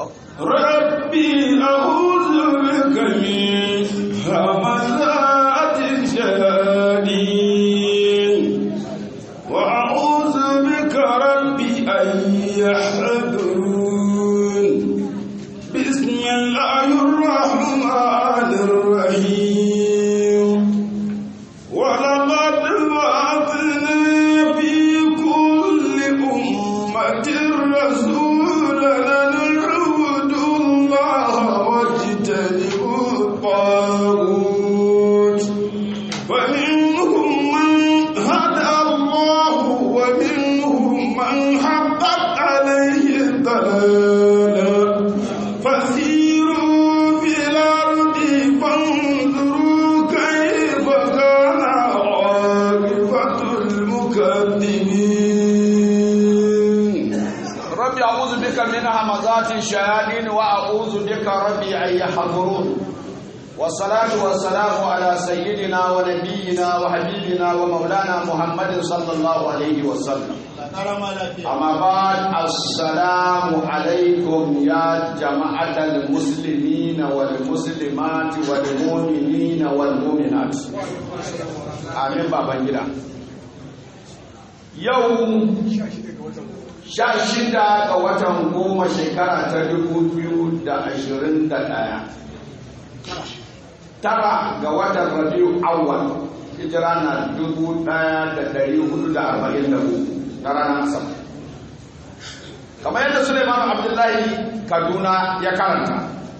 ربي أعوذ بك من همزات الشياطين وأعوذ بك ربي أن يحضرون بسم الله الرحمن الرحيم ولقد بعثنا في كل أمة رسولا أن اعبدوا الله واجتنبوا الطاغوت فمنهم من هدى الله ومنهم من حقت عليه الضلالة فسيروا في الأرض فانظروا كيف كان عاقبة المكذبين ربي أعوذ بك من همزات الشياطين وأعوذ بك ربي أن يحضرون والصلاة والسلام على سيدنا ونبينا وحبيبنا ومولانا محمد صلى الله عليه وسلم أما بعد السلام عليكم يا جماعة المسلمين والمسلمات والمؤمنين والمؤمنات آمين بابا جدا يوم sha shida ga watan goma shekara ta dubu biyu da ashirin da ɗaya tara ga watan rabiu awwal hijira na dubu ɗaya da ɗari hudu da arba'in da hudu na ranar sama kamar yadda suleiman abdullahi kaduna ya karanta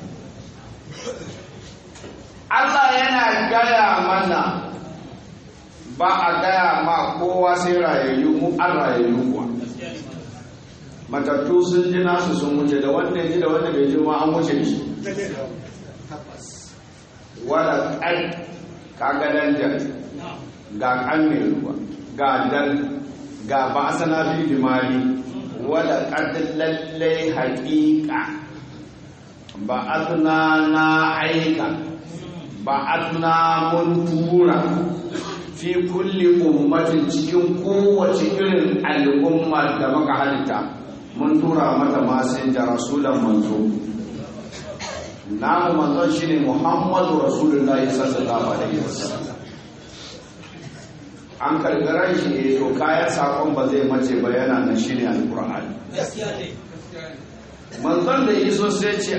allah yana gaya mana ba a gaya ma kowa sai rayayyu mu an rayayyu kuwa matattu sun ji nasu sun wuce da wanda ji da wanda bai ji ma an wuce shi wala kai kaga danjar ga kan mai ruwa ga dal ga ba sana fi dimari wala kad lallai haqiqa ba azna na aika ba azna mun tura fi kulli ummatin cikin kowace irin al'umma da muka halitta mun tura mata masinja rasulan manzo namu manzon shine muhammadu rasulullahi sallallahu alaihi wasallam an karkarar shi ne to kayan sakon ba zai mace ba yana nan shine alqur'ani manzon da iso sai ce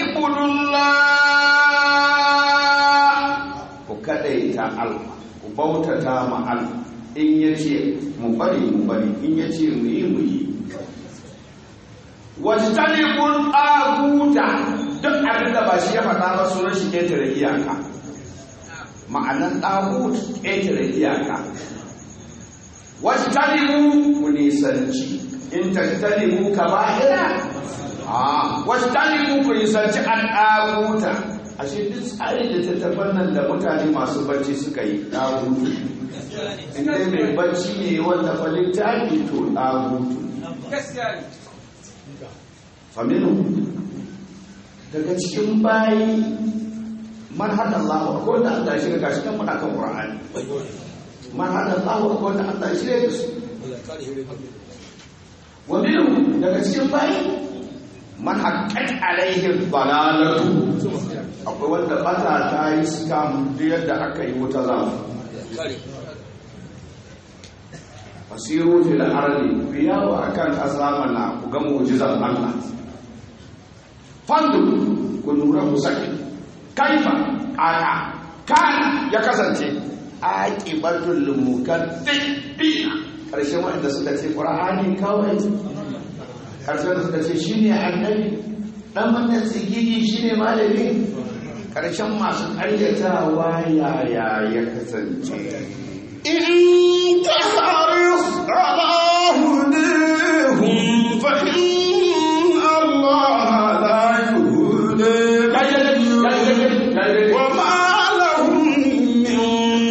alaqibullah ku kadaita Allah ku bautata ma Allah in yace mu bari mu bari in yace mu yi mu yi wajtanibul aguta duk abin da ba shi ya faɗa ba sunan shi ƙetare iyaka ma'anan ɗagut ƙetare iyaka wajtanibu ku nisanci in tajtanibu kaba'ira a wajtanibu ku nisanci an ɗaguta ashe duk tsarin da ta tabbatar da mutane masu bacci suka yi ɗagutu in dai mai bacci ne wanda fa littafi to ɗagutu faminu daga cikin bayi man hada Allah ko da Allah shi ga shi kan muna kan Qur'ani man hada Allah ko da Allah shi ga su wa minhu daga cikin bayi man haqqat alaihi dalalatu akwai wanda bata ta yi scam duk yadda aka yi wuta zamu fasiru fil ardi biyawa akan azamana ku ga mu'jizar Allah fandu ku lura ku saki kaifa aka kana ya kasance aqibatul mukaththibina karshen wanda suka ce qur'ani kawai karshen da suka ce shine annabi dan wannan tsigigi shine malami karshen masu ƙaryatawa yaya ya kasance إن تحرص على هديهم فإن الله لا يهدي وما لهم من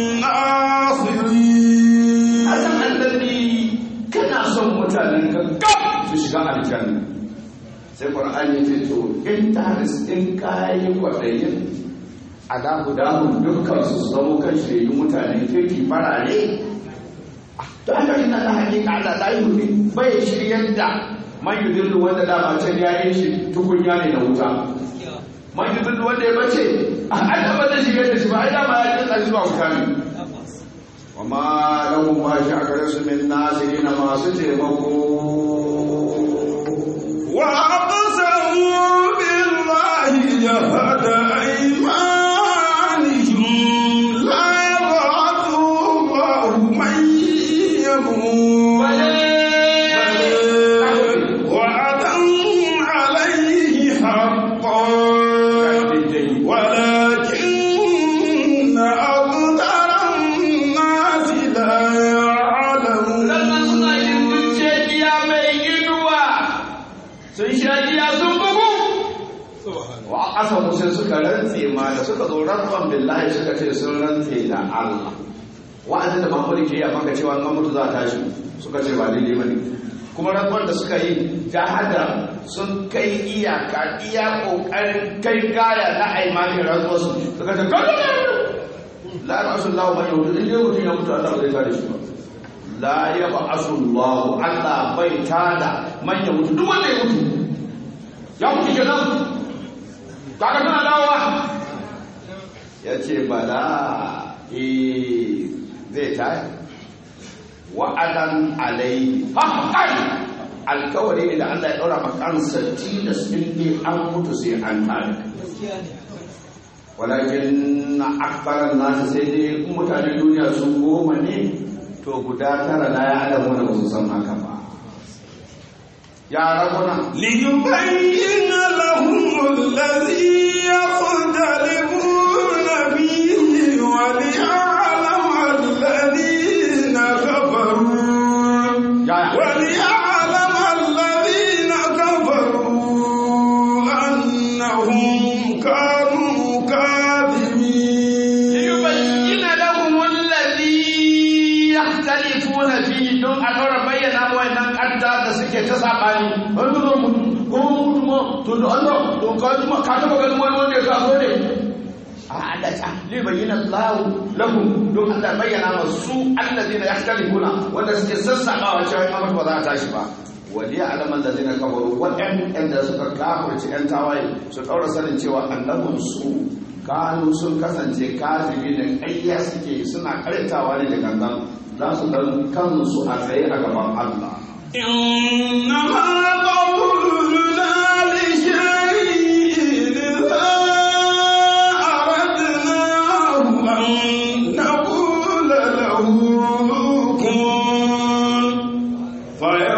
ناصرين Asan annabi kana son mutanen ka gab su shiga aljanna sai qur'ani ce to in taris in kayi kwadayin ala hudahum dukkan su zama kan shaidu mutanen kirki farare to aka ina da hakika Allah la yuhdi bai shiryar da man yudillu wanda dama can ya yi shi tukunya ne na wuta man yudillu wanda ya bace an da ba zai shigar da shi ba ai dama ya kinsa shi zuwa wuta ne wa ma lahum ma shi a gare su min nasirin masu taimako وأقسموا بالله جهد أيمانهم لا يبعث الله من يموت وعدا عليه حقا ولكن أكثر الناس لا sannan suna yin يعلمون shagiya mai inuwa sun shagiya sun bugu wa asa musa suka rantse ma da suka zo rantsuwan billahi suka ce sun rantse da Allah wa'azin da Muhammadu ke yi a maka cewa an mutu za a tashi suka ce ba daidai bane kuma rantsuwar da suka yi jahada sun kai iyaka iya kokarin kai gaya na aimanin rantsuwar su suka ce kada la rasulullahu man yahudu in dai mutum ya mutu Allah ba zai tare shi ba la ya ba'asu Allah Allah bai tada manyan mutu duk wanda ya mutu ya mutu kenan kaga tana dawowa ya ce bala eh zai taya wa'adan alaihi haqqan alkawari ne da Allah ya daura makansa tilas din ne an mutu sai an tare walakin akbaran nasu sai dai mutanen duniya sun goma ne to guda tara na ya adamu da su san haka ba ya rabuna ليبين لهم الذي يختلفون فيه وليعلم الذين كفروا ya ya وليعلم الذين كفروا أنهم كانوا كاذبين liyubayyina lahum alladhi yakhtalifuna fihi don a dora bayyana wannan kadda da suke ta sabani wani zo mu ko mutu ma to da Allah to ka ji ma ka taba ganin wani wanda ya ka so ne a Allah ta liyubayyina Allah lahum don Allah bayyana masu alladhina yakhtalifuna wanda suke sassabawa cewa in ba za a tashi ba wali alaman da zina kafaru waɗanda suka kafirci 'yan tawaye su ɗaura sanin cewa annabin su kanu sun kasance kafiri da ƙayya suke suna karitawa ne da gangan za su dan kansu a tsaye a gaban Allah إنما قولنا لشيء إذا أردناه أن نقول له كن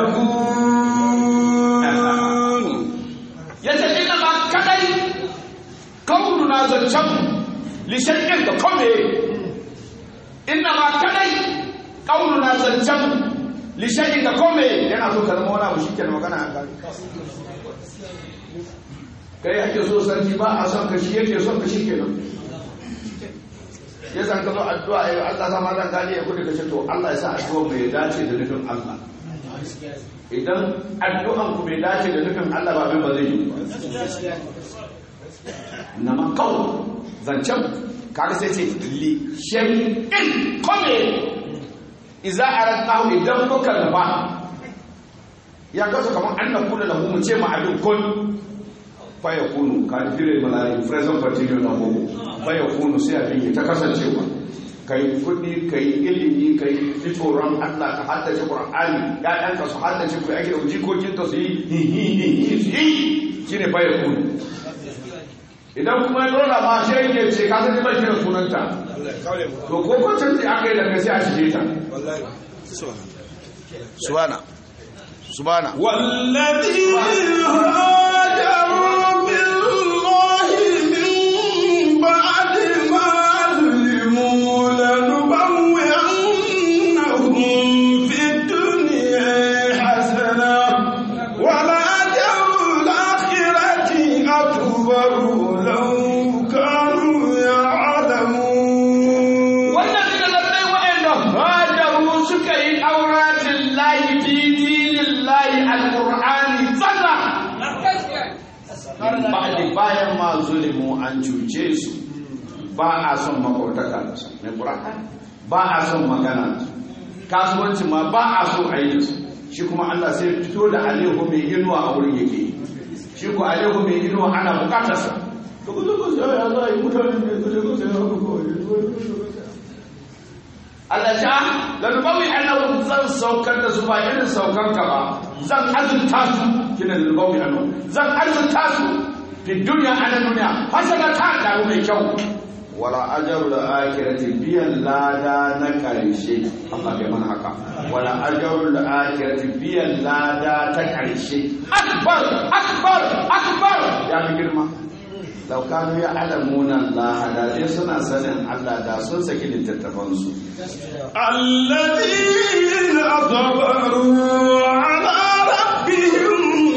فيكون ya ce ina ba kadai kaunu na zancen lishakin da kome ina ba kadai kaunu na zancen lishakin da kome yana so ka zama wani abu shi ke magana a kan kai ake so sarki ba a son ka shi yake son ka shi ke nan ya san ka zo addu'a ya Allah sama dan gani ya kudi ka ce to Allah ya sa addu'a mai dace da nufin Allah idan addu'an ku bai dace da nufin Allah ba bai ba zai yi ba na makawo zancen kaga sai ce li shay'in kome idza aradnahu idan muka nufa ya kasu kamar an na kula lahu mu ce ma abin kun fa yakunu ka dire malai present continuous na ko fa yakunu sai abin ya ta kasancewa kai kudi kai ilimi kai ji tsoron Allah ka haddace Qur'ani ƴaƴanka su haddace ku ake da jikokin ka su yi hi hi hi hi su yi shine fa yakunu idan kuma ya dora ma shi yake ce ka san ba shi da sunanta to ko ko canji aka yi da kai sai a shige ta subhana subhana والذين هاجروا بالله من بعد ما ظلموا لنبوئنهم في الدنيا حسنة ولأجر الآخرة أكبر لو كانوا يعلمون wannan suka lallai wa'anda hajaru suka yi auratin lahi fi dinin lahi alƙur'ani tsalla ba'di bayan ma zulimu an cuce su ba a son makwautaka da su mai ƙur'ani ba a son magana da su kasuwanci ma ba a so a yi da su shi kuma Allah sai fito da alehu mai inuwa a wurin yake shi ko alehu mai inuwa ana bukatarsa to ku zo ku sai ya zai mutane ne ku zo ku sai haka ko Allah ja lalubawi annahu zan saukar da su ba irin saukar ka ba zan azurta su kina lalubawi annahu zan azurta su fi duniya ana duniya hasana ta dawo mai kyau wala ajaru da akirati biyan lada na karshe Allah bai mana haka wala ajaru da akirati biyan lada ta karshe akbar akbar akbar ya fi girma lau kanu ya alamuna Allah da dai suna sanin Allah da sun saki littattafansu الذين صبروا على ربهم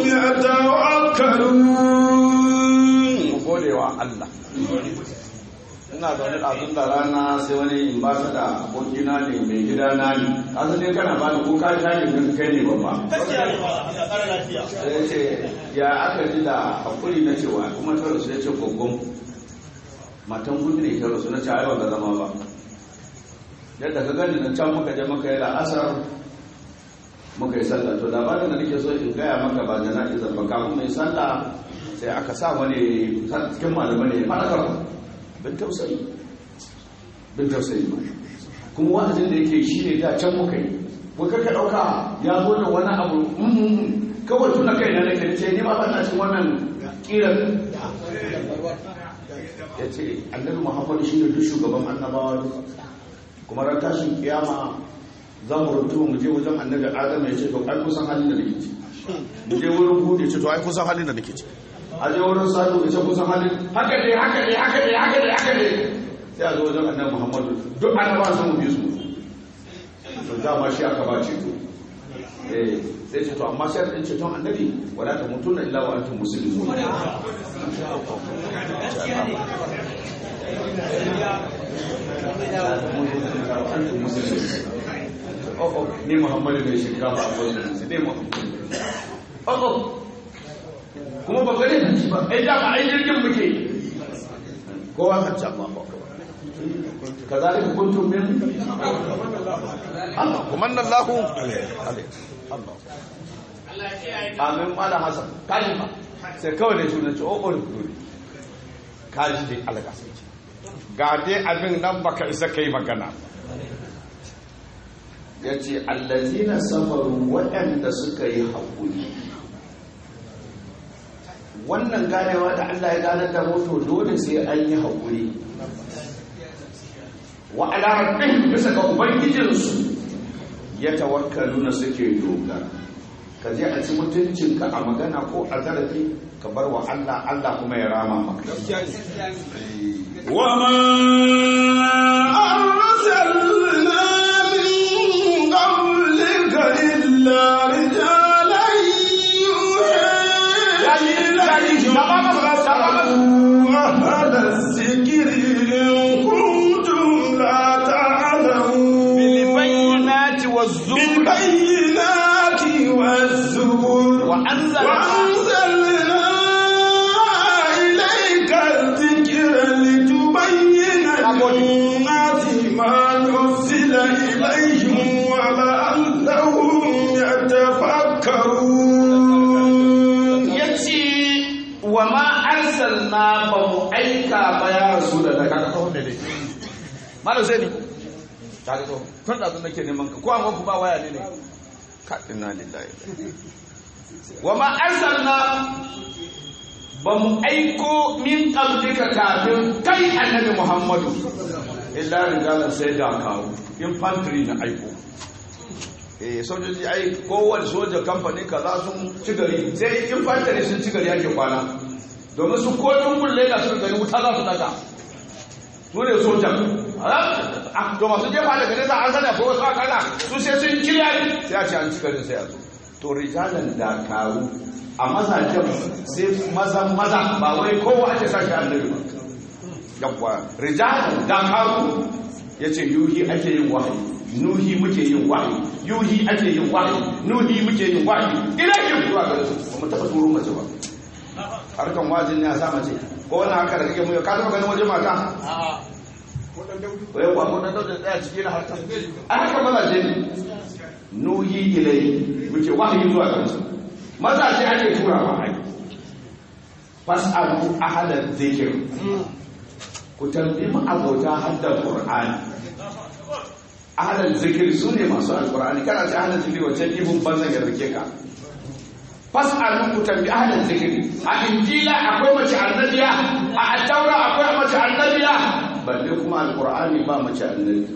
يتوكلون mu gode wa Allah ina zaune ɗazun da rana sai wani in ba ta da abokina ne mai gida na ne kasu ne kana ba da kuka shakin da kai ne babba sai ya ce ya aka ji da hakuri na cewa kuma ta rasu ya ce gogon matan gudu ne ta rasu na ce aiwa ga zama ba yadda ka gani na can muka je muka yi la'asar muka yi sallah to labarin da nake so in gaya maka ba jana'izar ba kafin mai sallah sai aka sa wani cikin malamai ne faɗakar bin tausayi bin tausayi ba kuma wa'azin da yake shi ne da can muka yi kuka ka ɗauka ya zo da wani abu kawai tuna kai na nake ce ni ma ba na cin wannan kiran ya ce annabi muhammadu shi ne duk shugaban annabawa duka kuma ran tashin kiyama za mu rutu mu je wajen annabi adam ya ce to ai kusan halin da nake ci mu je wurin hudu ya ce to ai kusan halin da nake ci a je wurin sadu ya ce kusan halin haka ne haka ne haka ne haka ne haka ne sai a zo wajen annabi muhammadu duk annabawa sun mu bi su to dama shi aka ba ceto eh sai ce to amma sai da ceton annabi wala ta mutuna illa wa antum muslimun oh oh ni muhammadu ne shinkafa a wajen su ne muhammadu oh oh kuma ba gane da shi ba ai da ba ai jirgin muke kowa kan can ma ba kazalika kuntum min Allah kuma Allahu alaihi Allah amin malam hasan kaji ba sai kawai da shi ce o o dole kaji dai alaka sai ce ga dai abin nan baka isa kai magana ya ce allazina safaru waɗanda suka yi haƙuri wannan ganewa da Allah ya gane da moto dole sai an yi haƙuri wa alarabbin bisa ga ubangijinsu ya tawakkalu na suke dogara ka je a ci mutuncinka a magana ko a zarafi ka bar wa Allah Allah kuma ya rama maka وما أرسلنا من قبلك إلا رجالا يوحي إليهم فاسألوا أهل الذكر إن كنتم لا تعلمون بالبينات والزبر بالبينات والزبر وأنزلنا وأنزلنا إليك الذكر لتبين للناس ما نزل إليهم ولعلهم يتفكرون ya ce wa ma arsalna ba mu aika ba ya rasu da daga ka kawo da dai malam sai ni ta ga to tun da nake neman ka ko an ku ba waya ne ne ka inna lillahi wa ma arsalna ba mu aiko min qablika kafin kai annabi muhammadu illa rijalan sai da kawo infantry na aiko eh sojoji ai kowane soja kamfani kaza sun ci gari sai infantry sun ci gari ake kwana domin su ko kulle da su gari wuta za su daga su ne sojan a to masu jefa daga nesa an sana ko wasu akalla su sai sun kiriya sai a ce an ci garin sai a zo to rijalan dakaru a mazajen sai mazan maza ba wai kowa ake sashi annabi ba yawwa rijalan dakaru ya ce yuhi ake yin wahayi nuhi muke yin wahayi yuhi ake yin wahayi nuhi muke yin wahayi ina ke zuwa ga su ba mu taɓa turo mace ba harkan wajin ne a sa mace ko wannan haka da kake mu ka taɓa ganin waje mata ko yau ba ko dan dauda tsaya ciki na harkan a haka mazaje ne nuhi ilai muke wahayi zuwa ga musu mazaje ake tura wa ai fas'alu ahla dhikr ku tambayi mu abota hadda qur'ani ahla dhikr sune masu alqur'ani kana ce ahla dhikr wace ibun banzan ya rike ka fas'alu ku tambayi ahla dhikr a injila akwai mace annabiya a taura akwai mace annabiya balle kuma alqur'ani ba mace annabi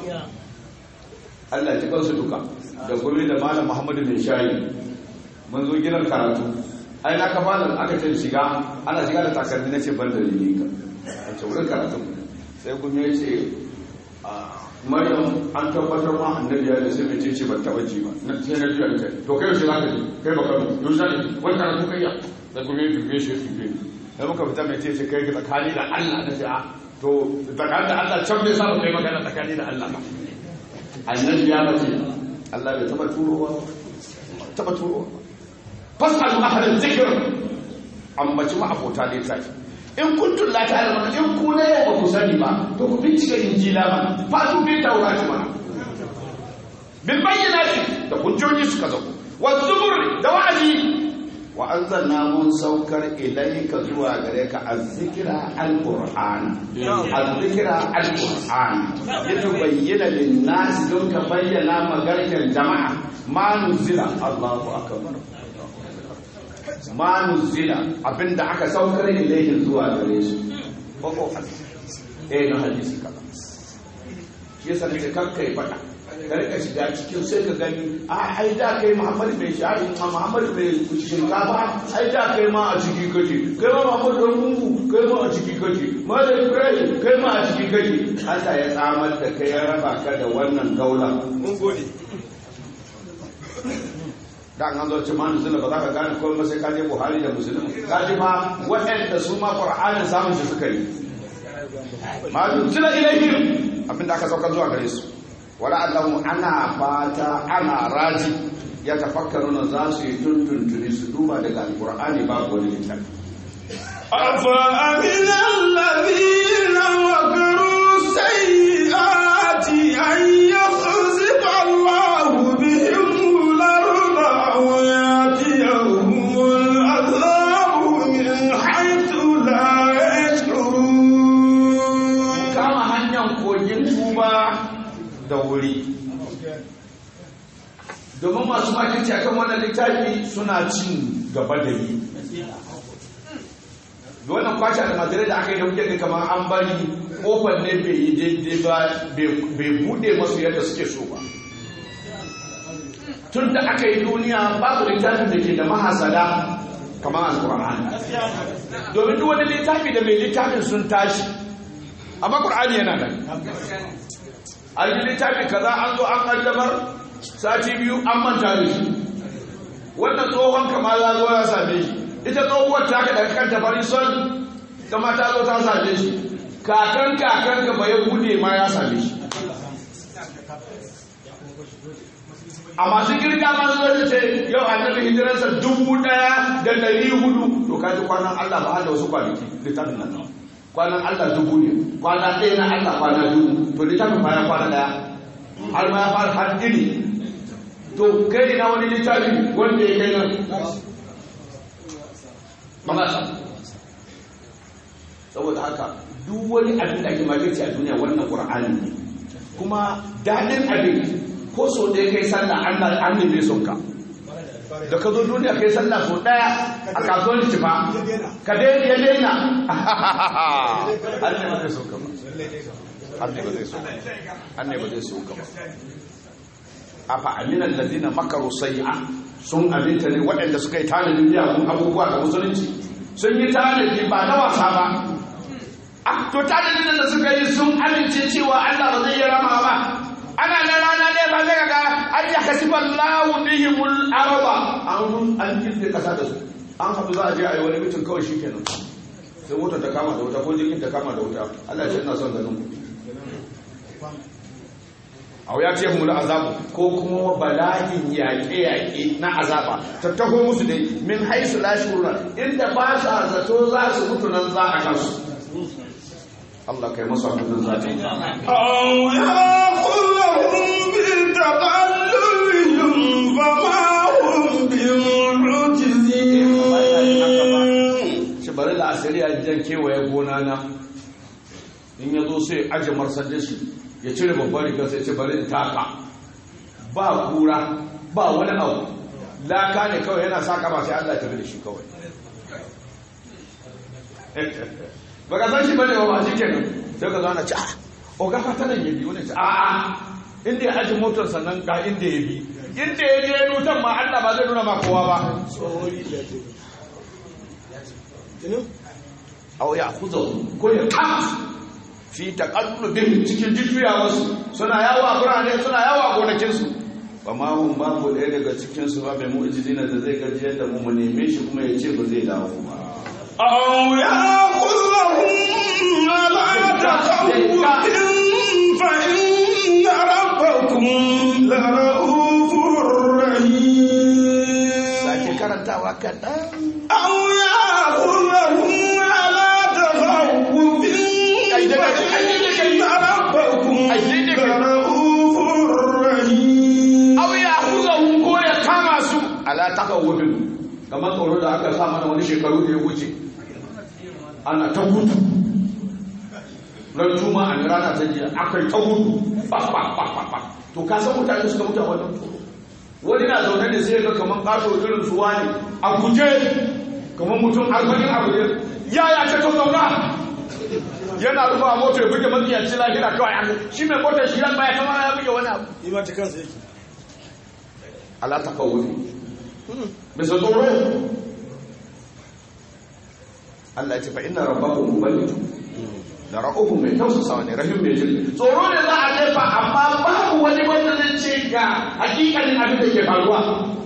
Allah ya kansu duka da gumi da malam Muhammadu bin Shayi mun zo gidan karatu ai na ka fara aka ce shiga ana shiga da takardi na ce ban da ni ka a ce wurin karatu sai gumi ya ce Maryam an tabbatar ma annabi ya da sai mai ce ban taba ji ba na sai na ji kai to kai shi zaka ji kai baka yau zaka ji wani karatu kai ya da gumi ya dube shi dube da muka fita mai ce kai tsakani da Allah na ce a to tsakani da Allah can bai samu kai magana tsakani da Allah ba annabi ya mace Allah bai taba turowa taba turowa fasalu ahlal zikr ambaci ma abota ne sai in kuntum la ta'lamun in ku ne ba ku sani ba to ku bincika injila ba fatu bi taurati mana bil bayyinati da hujjoji suka zo wa zubur da wa'azi wa anzalna mun saukar ilayka zuwa gare ka azzikra alquran azzikra alquran litubayyana lin-nas don ka bayyana magarkan jama'a ma nuzila Allahu akbar ma nuzila abinda aka saukar ilayhi zuwa gare su ko ko eh na hadisi kaza shi yasa ne kakkai fada ka rika shiga cikin sai ka gani a ai da kai Muhammad mai shari ma Muhammad mai shinkafa ai da kai ma a ciki kace kai ma Muhammad dan gungu kai ma a ciki kace Malam Ibrahim kai ma a ciki kace Allah ya tsamar da kai ya raba ka da wannan gaula mun gode da an zo ce ma nuzula ba za ka gane komai sai ka je Buhari da Muslim ka ji ma waɗanda su ma Qur'anin samun shi suka yi ma nuzula ilaihim abinda aka sauka zuwa gare su wala'allahu ana fata ana raji ya tafakkaru na za su yi tuntuntuni su duba daga alkur'ani babu wani littafi أفأمن الذين مكروا السيئات أن يخسف الله بهم الأرض أو يأتيهم العذاب من حيث لا يشعرون kama hanyar kogin tuba da wuri domin masu makinci akan wannan littafi suna cin gaba da yi da wannan kwace almajirai da aka yi da kuke ga kamar an bari kofar ne bai yi daidai ba bai bude masu yadda suke so ba tun da aka yi duniya babu littafin da ke da mahasada kamar alkur'ani domin duk wani littafi da mai littafin sun tashi amma ƙur'ani yana nan an yi littafi kaza an zo an kaddamar sati biyu an manta da shi wannan tsohon kama ya zo ya same shi ita tsohuwar ta ka daga kanta fari son kama ta zo ta same shi kakan kakan ka bai bude ma ya same shi a masu girga ma zuwa da ce yau annabi hijirarsa dubu daya da dari hudu to kaji kwanan allah ba da wasu kwanaki littafin nan kwanan allah dubu ne kwana ɗaya na allah kwana dubu to littafin bayan kwana daya har ma ya fara har iri to kai na wani littafi wanda ya kai nan mamasa saboda haka duk wani abin da ake magance a duniya wannan qur'ani ne kuma daɗin abin ko so da kai sallah Allah an neme son ka da ka zo duniya kai sallah so daya a kasuwar cifa ka daina ya daina Allah ba zai so ka ba Allah ba zai so Allah ba zai so ka ba afa aminal ladina makaru sayyi'a sun aminta ne waɗanda suka yi tanadin miyagun abubuwa da musulunci sun yi tanadi ba na wasa ba a to tanadin da suka yi sun amince cewa Allah ba zai yi rama ba ana na rana ne ba zai ga an ya kasifa lahu bihimul araba an an kirde kasa da su an haɗu za a je a yi wani mutum kawai shikenan sai motar ta kama da wuta ko jirgin ta kama da wuta Allah ya ce ina son ganin ku aw ya ce mu da azabu ko kuma bala'in yaƙe-yaƙe na azaba ta taho musu dai min haisu la shurura inda ba sa zato za su mutu nan za a kansu Allah kai masa abin za ta أو يأخذهم بتقلبهم فما هم بمعجزين shi bari da asiri a jan kewaye gona na in ya zo sai aje marsar shi ya cire babbar rigar sai ce bari in taka ba kura ba wani abu laka ne kawai yana sa kama sai Allah ya tafi da shi kawai baka san shi bane ba shi kenan sai ka zana ci a o ga fata nan ya bi wani ci a a inda ya aje motar sannan ga inda ya bi inda ya je nutan ma Allah ba zai nuna ma kowa ba aw ya khudha ko ya kama fi taqallubin cikin jujjuyawarsu suna yawo a birane suna yawo a gonakinsu ba ma hun babu ɗaya daga cikinsu ba mai mu'jizina da zai gajiyar da mu mu neme shi kuma ya ce ba zai dawo ba أو يأخذهم على تخوف فإن ربكم لرؤوف رحيم sake karantawa kaɗan أو يأخذهم على تخوف فإن ربكم لرؤوف رحيم aw ya khudha ko ya kama su ala takawudin kamar tsoro da aka sa mana wani shekaru da ya wuce ana ta gudu ran juma'a ne rana ta jiya akai ta gudu ba ba ba ba ba to ka san mutane suka mutu a wannan tsoro wani na zaune da sai ga kamar kaso irin su wani a guje kamar mutum arba'in a guje ya ya ce to zauna yana rufa mota ya buge matsiyaci lahira kawai an shi mai motar shi ran baya kamar ya buge wani abu ima ta kansa yake ala takawudi bisa tsoro Allah ya ce fa inna rabbakum muballigh da ra'uhu mai tausasa ne rahim mai jirgi tsoro ne za a jefa amma babu wani wanda zai ce ga hakikalin abin da ke faruwa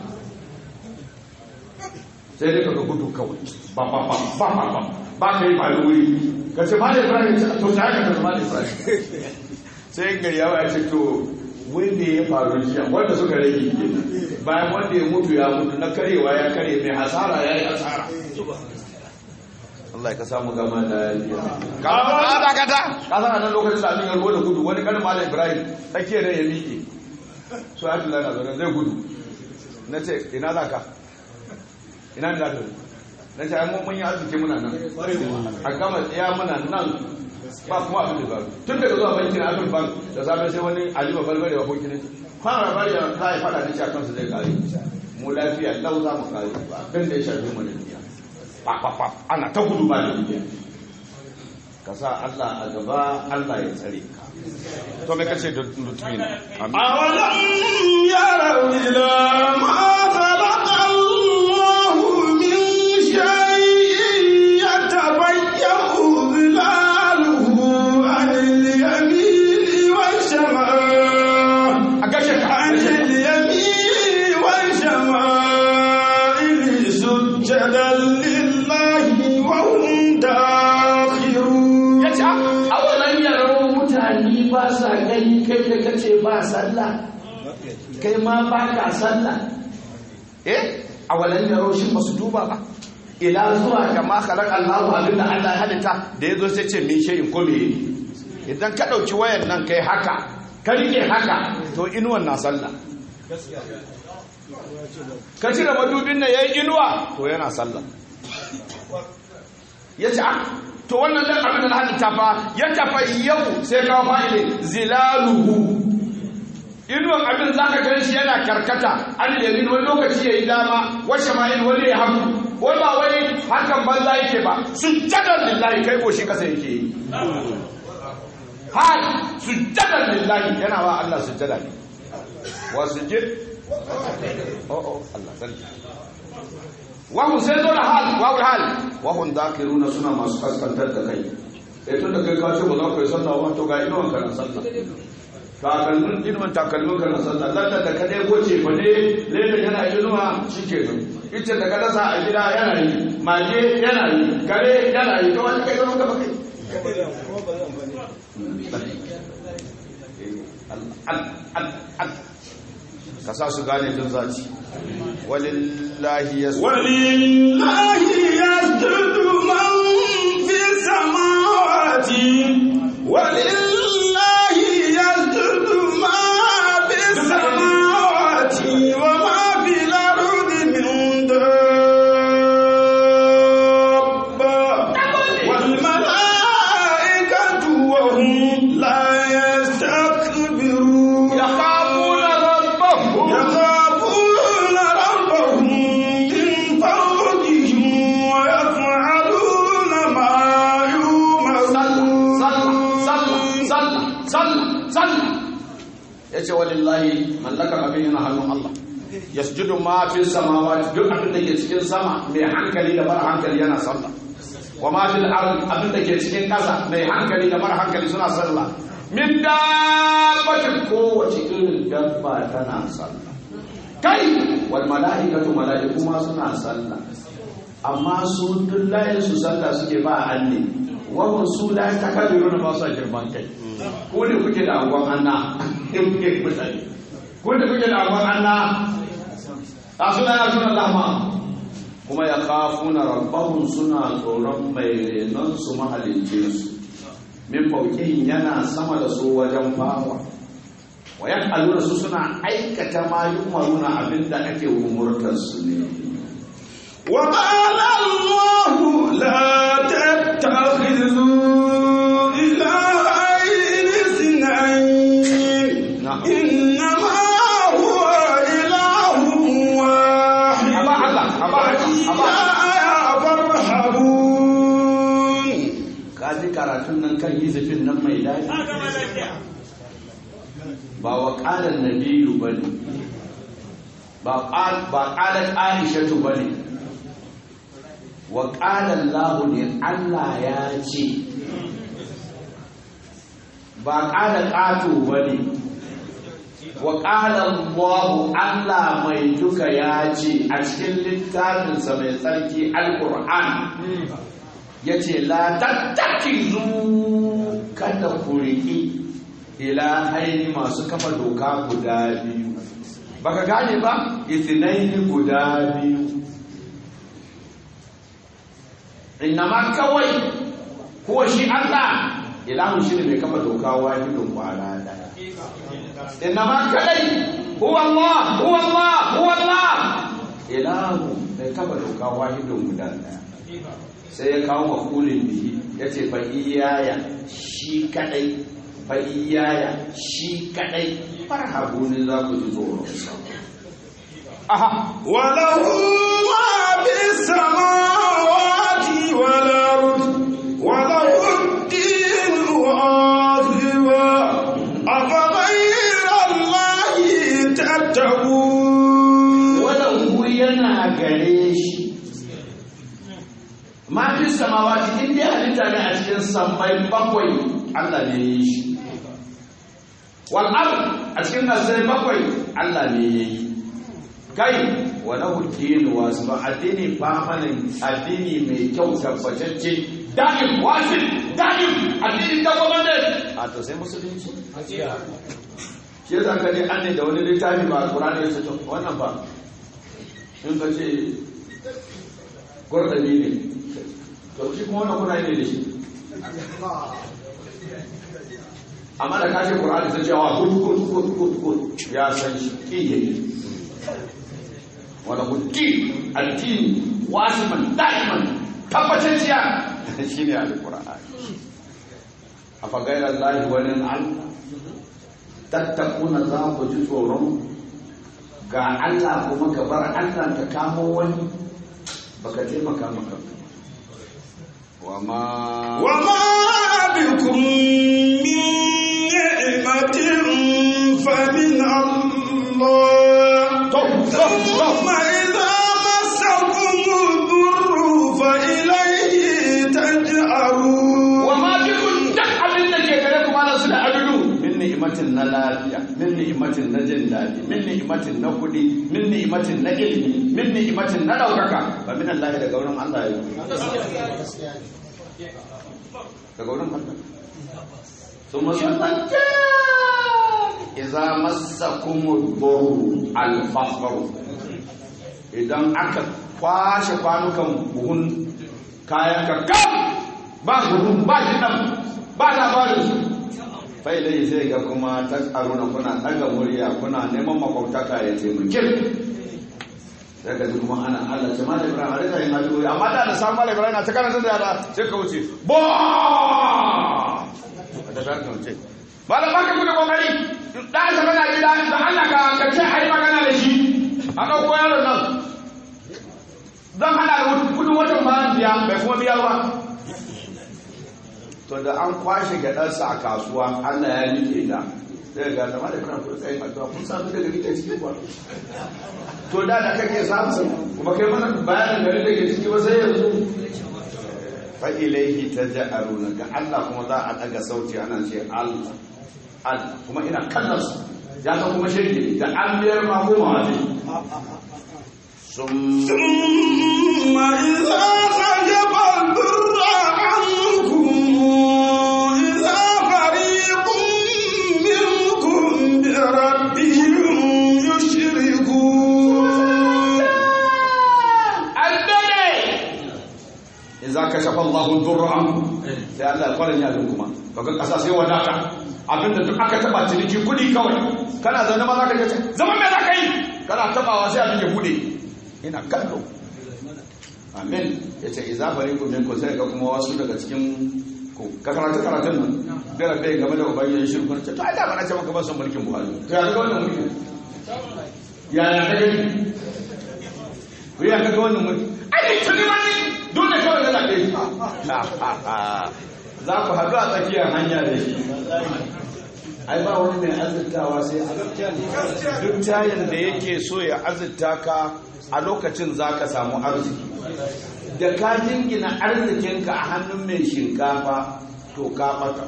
sai dai kaga gudu kawai ba ba ba ba ba ba ba ka yi ba wuri ka ce malai ibrahim ce to sai ka ce malai ibrahim sai gari yawa ya ce to wanda ya faru jiya wanda suka rage kenan bayan wanda ya mutu ya mutu na karewa ya kare mai hasara ya yi hasara Allah ka samu gama da lafiya. Ka ba da kata. Ka san nan lokacin da abin ya ruwa da gudu wani kanin Malam Ibrahim tsakiyar ne ya miƙe. So ya tula na zaune zai gudu. Na ce ina za ka? Ina da ka? Na ce ai mun mun yi arziki muna nan. A gama tsaya muna nan ba kuma abin da zaru. Tun daga zuwa banki na Afin Bank da safe sai wani Ali Babarbare wa kokin ne. Kwana bari ya za a yi fada da shi a kansu zai kare. Mu lafiya lau za mu kare ba. Abin da ya shafi mu da duniya. fa ana ta gudu ba da dukiya ka sa Allah a gaba Allah ya tsare ka to me kace da lutfin أولم يروا إلى ما خلق الله من شيء يتبين ظلاله عن اليمين والشمال a gashe ka عن اليمين والشمائل سجدا لله وهم داخرون yace awalan yaro mutane ba sa gani kai da kace ba sallah kai ma ba ka sallah eh awalan yaro shi ba su duba ba ila zuwa kama khalaq Allahu abinda Allah ya halitta da yazo sai ce min shay'in ko me idan ka dauki wayan nan kai haka ka rike haka to inuwan na sallah ka cire madubin nan yayi inuwa to yana sallah ya ce ah to wannan dan abin da na halitta fa ya tafa yau sai kawo fa'ile zilaluhu inuwan abin za ka gan shi yana karkata an yamin wani lokaci ya yi dama washe ma'in wani ya hagu wani ba wani hakan banza yake ba sujjadar lillahi kai goshi kasa yake yi hal sujjadar lillahi yana wa Allah sujjada ne wa sujjid oh oh Allah sarki wahun sai zo da hal wahun hal wahun dakiruna suna masu kaskantar da kai eh tun da kai ka ce ba za ka yi sallah ba to ga inuwan ka na sallah takalmin inuwan takalmin ka na sallah lalla da ka dai goce fa ne leda yana inuwa shike nan ita da ka dasa a gida yana yi mage yana yi kare yana yi kawai kai zama ka bakai ka sa su gane jin zaci walillahi yasu ولله يسجد من في السماوات ولله يسجد ما في السماوات وما yace walillahi mallakar abin yana hannun Allah yasjudu ma fi samawati duk abin da ke cikin sama mai hankali da mara hankali yana sallah wa ma fil ardi abin da ke cikin ƙasa mai hankali da mara hankali suna sallah min dabbatin kowace irin dabba tana sallah kai wal mala'ikatu mala'iku ma suna sallah amma su duk layin su sallah suke ba anne wa su la takabiruna ba su girman kai ko ne kuke da angon anna in kuke mutane ko ne kuke da angon anna a suna ya suna lama kuma ya kafuna rabbahum suna tsoron mai renon su mahalicce su min fauƙihin yana sama da su wajen bawa wa ya su suna aikata ma yumaruna abinda ake umurtar su ne وقال الله لا تتخذوا إلهين اثنين نعم. إنما هو إله واحد أبا الله، أبا الله، أبا وإياي فارهبون ka ji karatun nan kan hizifin nan mai daɗi ba wa ƙalar nabiyu ba ne ba ƙalar aishatu ba ne wa ƙalar lahu ne allah ya ce ba ƙalar ƙato ba ne wa ƙalar lahu allah mai duka ya ce a cikin littafinsa mai tsarki al-qur'an ya ce la tattakizu kada ku riƙi ila haini masu kafa doka guda biyu baka gane ba itinaini guda biyu innama kawai kuwa shi Allah ilahun shi ne mai kafa doka wahidun kwana daya innama kadai huwa Allah huwa Allah huwa Allah ilahu mai kafa doka wahidun guda daya sai ya kawo makulin bihi ya ce fa iyaya shi kadai fa iyaya shi kadai farhabu ne za ku ji tsoron sa aha وله ما في السماوات والأرض وله الدين واثبا أفغير الله تتقون wadanku yana gare shi ma fi samawati in dai halitta ne a cikin sammai bakwai Allah ne ya yi shi wal ard a cikin kasai bakwai Allah ne ya yi kai wa lahu dinu wasu ba addini famanin addini mai kyau tabbatacce da'im wasil da'im addini tabbatacce a to sai musulunci shi yasa ka je an ne da wani littafi ba Qur'ani ya ce to wannan ba in ka ce gurdabi ne to shi kuma wannan Qur'ani ne da shi amma da ka ce Qur'ani sai ce wa kut kut kut kut kut ya san shi kiyaye wala kutti addini wasiman da'iman tabbatacciya shi ne alƙur'ani a fagairar lahi wani allah tattakuna za ku ji tsoron ga allah kuma ka bar allah ka kamo wani baka taimaka maka wa ma وما بكم من نعمة فمن الله ثم إذا مسكم الضر فإليه تجأرون wa ma bikun duk abin da ke gare kuma na su da adudu min ni'imatin na lafiya min ni'imatin na jin daɗi min ni'imatin na kuɗi min ni'imatin na ilimi min ni'imatin na ɗaukaka ba min Allah daga wurin Allah ya daga wurin Allah ثم سنتك إذا مسكم الضر الفقر idan aka kwashe kwanukan buhun kayan ka kam ba buhun ba shi nan ba labarin su fai dai sai ga kuma ta tsaruna kuna ɗaga murya kuna neman makwabtaka ya taimake sai ka ji kuma ana Allah ce malam Ibrahim a rika yin addu'o'i amma da na samu malam Ibrahim na ta karanta da yara sai ka wuce bo da ta kan ce malam baka kuda kokari da ta bana gida da Allah ka ka ce ai magana da shi a dauko yaron nan zan hada da kudin watan bayan biya bai kuma biya ba to da an kwashe gadarsa a kasuwa Allah ya nike da sai ga zama da kana kuma tsayin addu'a kun samu daga rike ciki kuwa to da da kake samu kuma kai mana bayanin gari da ke ciki ba sai yanzu fa ilaihi taj'aluna ga Allah kuma za a daga sauti ana ce Allah Allah kuma ina kallon su ya san kuma shirki da an biyar ma koma wani sun ثم إذا خشب الضر عنكم إذا فريق منكم بربهم يشركون idza kashafa Allahu durra ankum sai Allah ya fara yin kuma baka kasa sai wadata abinda duk aka taba ciniki kudi kawai kana zaune ma zaka ce zaman me zaka yi kana tabawa sai abin ya bude ina kallo amin yace idza fariqun minkum sai ga kuma wasu daga cikin ku ka karatu karatun nan gara bai game da ubangi shirku ce to ai da bana ce maka ban san mulkin Buhari to ya ga wannan mulkin ya ya ka gani ku ya ga wannan mulkin ai tuni wani dole kawai yana ɗaya za ku haɗu a tsakiyar hanya da shi ai ba wani mai azurtawa sai duk tayin da yake so ya azurta ka a lokacin za ka samu arziki da ka jingina arzikinka a hannun mai shinkafa to ka ɓata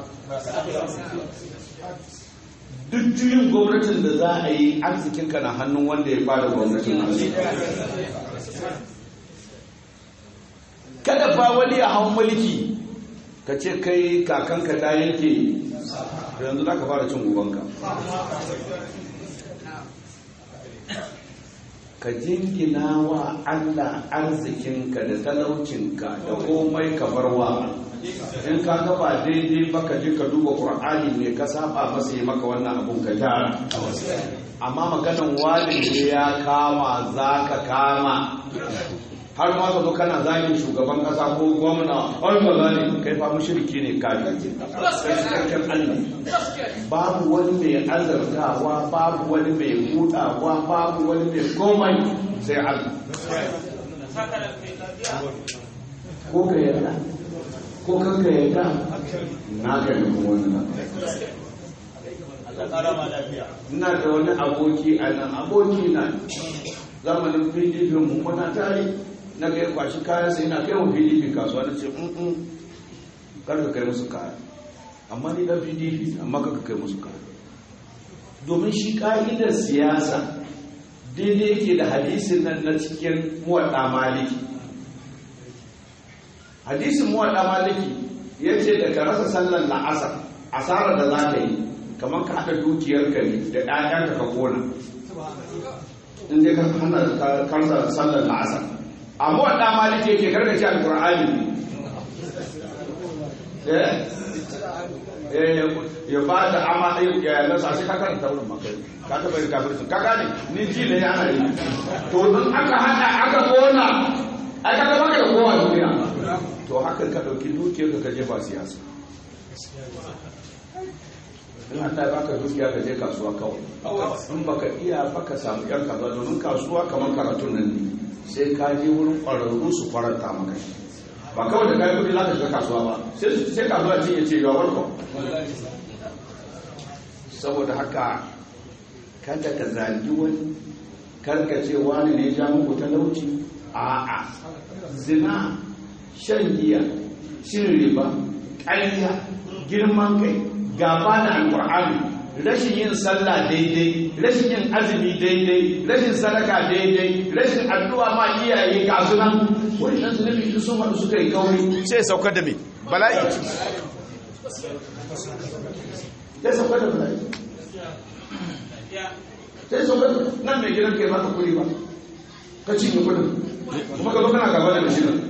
duk juyin gwamnatin da za a yi arzikinka na hannun wanda ya fara gwamnatin kada fa wani ya hau mulki ka ce kai kakanka ta yanke yanzu za ka fara cin gubanka ka jingina wa allah arzikinka da talaucinka da komai ka bar wa in ka gaba daidai ba ka je ka duba ƙur'ani ne ka saba masa yi maka wannan abun ka gyara amma maganan wani ne ya kama za ka kama har ma ka zo kana zagin shugaban kasa ko gwamna ai ba zani kai fa mushriki ne kafiri kai cikakken Allah babu wani mai azartawa babu wani mai budawa babu wani mai komai sai Allah ko ka yarda ko kan ka yarda na ga da wannan ina da wani aboki a nan aboki na zamanin pdp mu muna tare na kai kwashi kayan sai na kai wa pdp kasuwa na ce mm kar ka kai musu kaya amma ni dan pdp amma ka kai musu kaya domin shi ka'idar siyasa daidai yake da hadisin nan na cikin muwaɗa maliki hadisin muwaɗa maliki ya ce da ka rasa sallar la'asar asarar da za ka yi kamar ka haɗa dukiyarka ne da ɗayanka ka kona in dai ka hana karsa sallar la'asar amma wadda maliki yake karkace alkur'ani ya ba da ama ya nasa shi ka karanta wurin makai ka taba yin kafircin ka gane ni ji da ya ana yi to in aka hada aka kona ai ka baka da kowa duniya to hakan ka dauki dukiyar ka jefa siyasa in Allah ya baka dukiya ka je kasuwa kawai in baka iya baka samu yan kaza domin kasuwa kamar karatun nan ne sai ka je wurin ƙwararru su faranta maka ba kawai da kayan kudi za ka shiga kasuwa ba sai kasuwa ce ya ce ga warko saboda haka kada ka zagi wani karka ce wani ne ja muku talauci a'a zina shan giya cin riba ƙarya girman kai gaba da alƙur'ani rashin yin sallah daidai rashin yin azumi daidai rashin sadaka daidai rashin addu'a ma iyaye ga su nan wannan zunubi su sun haɗu suka yi kauri sai saukar da me bala'i sai saukar da bala'i sai saukar da nan mai gidan kai baka kuri ba ka cinye kudin kuma ka zo kana gaba da shi nan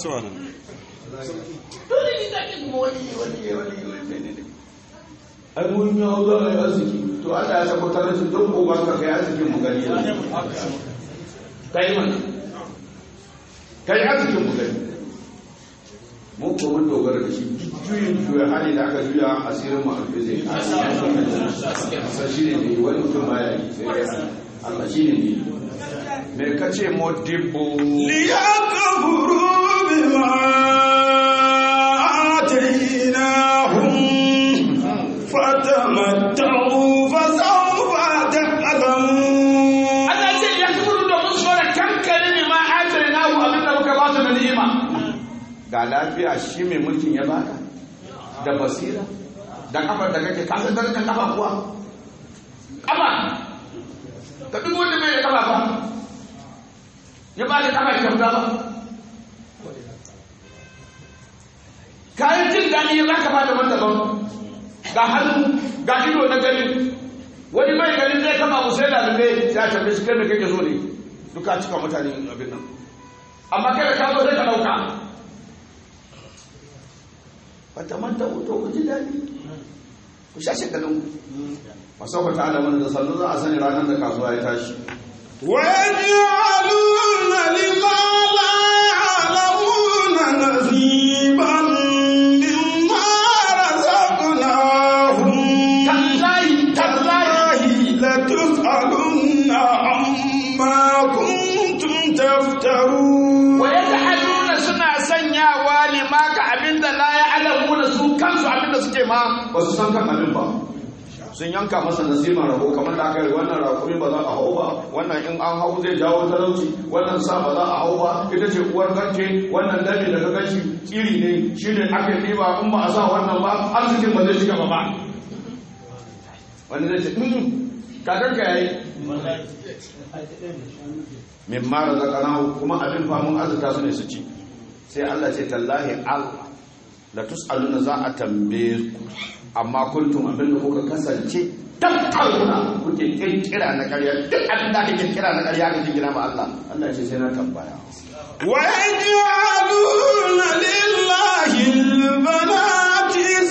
dole ne da ke kuma wani wani wani wani ai mun yi hau za a yi arziki to Allah ya sako tare su don ko ka kai arzikin mu gani yanzu kai mana kai arzikin mu gani mun ko mun dogara da shi juyin juya hali da aka juya asirin mu alfi zai kasa shi ne ne wani mutum baya yi sai dai Allah shi ne ne me kace modibbo liyakfuru bima atainahum فتمتعوا ga lafiya shi mai mulkin ya baka da basira da kafar da kake kasar darajar kafa kuwa kafa ka duk wanda bai da kafa ba ya ba da kafa kyauta ba kayan jin daɗi ya baka ba da daban ga hannu ga ido na gani wani bai ganin zai kama mu sai da lube ya tambaye shi kai me kake so ne duka cika mutane abin nan amma kai da ka zo sai ka dauka fata manta wuto ku ji daɗi ku sha shekalin ku masauka ta alamun da sannu za a sani ranar da kasuwa ya tashi ويجعلون لما لا يعلمون نصيبا مما رزقناهم tallahi tallahi لتسألن عما كنتم تفترون wa yaj'aluna suna sanyawa lima ka abinda la ya'lamuna su kansu abinda suke ma ba su san kan abin ba sun yanka masa nasiman rabo kamar da aka yi wannan rakumi ba za a hau ba wannan in an hau zai jawo talauci wannan sa ba za a hau ba ita ce uwar garke wannan dami da ka gashi iri ne shi ne aka yi ba in ba a sa wannan ba arzikin ba zai shiga ba ba wani zai ce "Mm, kakanka ya yi min mara zakanahu kuma abin famun azuta su ne su ci sai Allah ce tallahi Allah la tus'aluna za a tambaye ku amma kuntum abin da kuka kasance tattaluna kuke kirkira na ƙarya duk abin da kake kirkira na ƙarya kake kira ma Allah Allah ce sai na tambaya ويجعلون لله البنات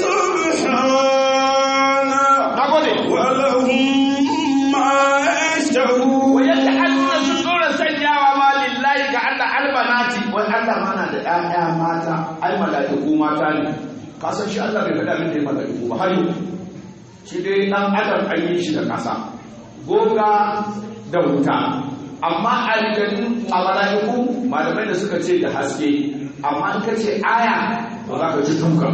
سبحانه nagode ولهم ما يشتهون wa yaj'aluna sun dora sanyawa ma lillahi ga Allah albanati wai Allah mana da ƴaƴa mata ai mala'iku mata ne ka san shi Allah bai faɗa min da mala'iku ba har yau shi dai dan adam an yi shi da ƙasa goga da wuta amma aljannu a mala'iku malamai da suka ce da haske amma in ka ce aya ba za ka ji dukan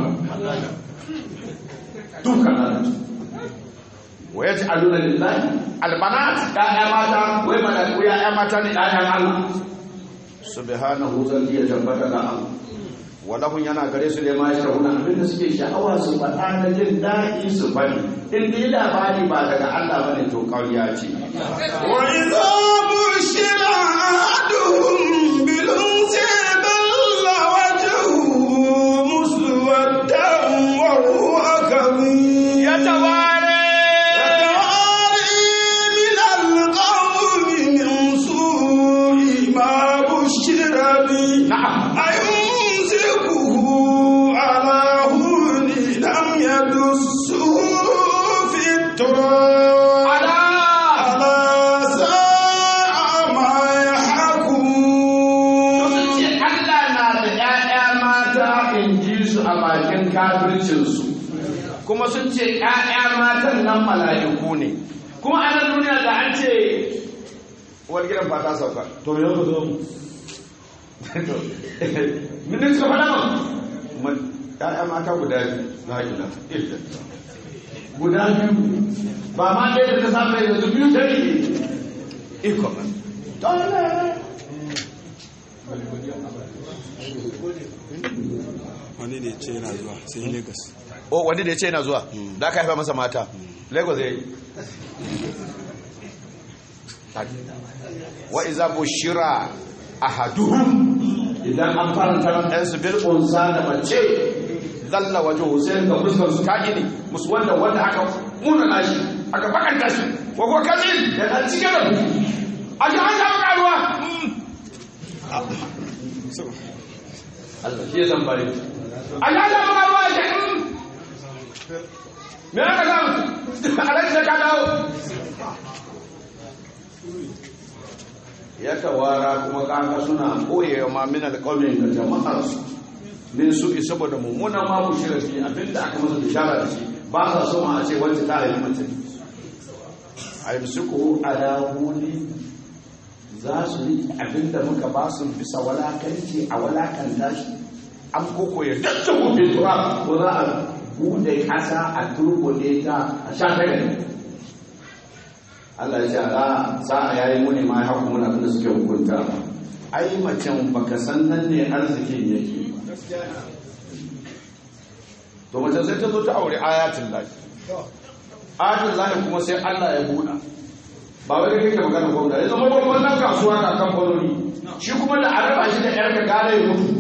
dukan Allah wa ya aluna lillahi albanat ya'ya mata wai mala'iku ya'ya mata ne ya'yan Allah subhanahu zalli ya tabbata ga Allah walahun yana gare su ne ma ya shahuna abinda suke sha'awa su faɗa na jin daɗi su bari in dai labari ba daga Allah bane to ƙarya ce وإذا بشر أحدهم بالأنثى ظل وجهه مسودا وهو كظيم yataware يتواري من القوم من سوء ما بشر به na'am أيمسكه على هون لم يدسه في التراب ala ألا ساء ما يحكمون sun ce Allah na da ‘ya'ya mata in ji su a bakin kafircinsu kuma sun ce ‘ya'ya matan nan mala'iku ne kuma a nan duniya da an ce wani gidan fata sauka to yau ka zo mu minin suka faɗa man ‘ya'ya mata guda biyu na gida guda biyu ba ma ɗaya da ta samu yanzu biyu ta rike iko man wani ne ce yana zuwa sai lagos o wani da ya ce yana zuwa da aka haifa masa mata lagos ya yi wa iza bushira ahaduhum idan an faranta ran ɗan su bil unsa da mace zalla waje hussein ga fuskar su ta gini musu wanda wanda aka muna nashi aka bakanta shi wa ko kazin da ɗan cike da fushi a ji an samu karuwa Allah shi ya san bare a ji an samu karuwa ya ce me aka samu alaji da ka dawo ya tawara kuma kaka suna koyewa ma min alƙawmin da jama'ar su min su saboda mummuna ma ku shirya fi abinda aka masa bishara da shi ba sa so ma a ce wacce ta haifi mace a yi suku ala huli za su yi abinda muka ba su bisa walakanci a walakanta shi an koko ya dadda gobe tura ko za a bude kasa a turkule ta a sha ta gani Allah ya ce ala sa'a yayi muni ma ya haku muna abinda suke hukunta ai macen baka san nan ne arzikin yake to mace sai ta zo ta aure ayatul lahi ayatul lahi kuma sai Allah ya buɗa ba wai kake magana gwamna ya zama babban nan kasuwa na kamfanoni shi kuma da araba shi da yarka gane ya mutu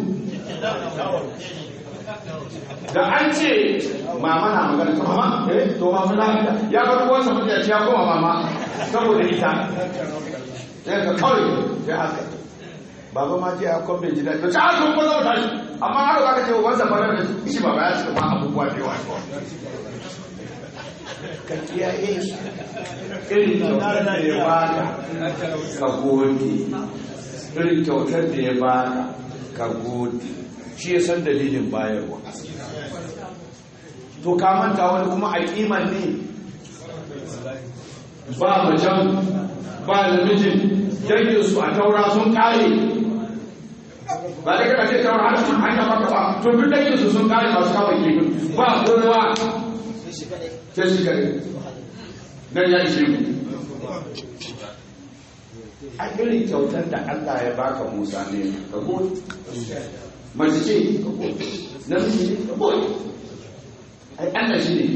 da an ce mama na magana ta mama eh to mama na ya ga ruwan sa mutum ya koma mama saboda ita sai ka kawai sai haka baba ma ce ya kwambe ji daɗi to ci haka kuma zama tashi amma har za ka ce wansa fara da shi baba ya ce ma abubuwa da yawa ka kiyaye shi irin kyautar da ya baka ka gode irin kyautar da ya baka ka gode shi ya san dalilin bayarwa to ka manta wani kuma a kiman ne ba macen ba namijin danginsu a taura sun kare ba da kaka ce taura har sun hanya maka ba to duk danginsu sun kare masu kawai kifin ba kowa sai shi kare nan ya ishe mu a irin kyautar da Allah ya baka Musa ne ka gode mace ce ka gode namiji ne ka gode ai Allah shi ne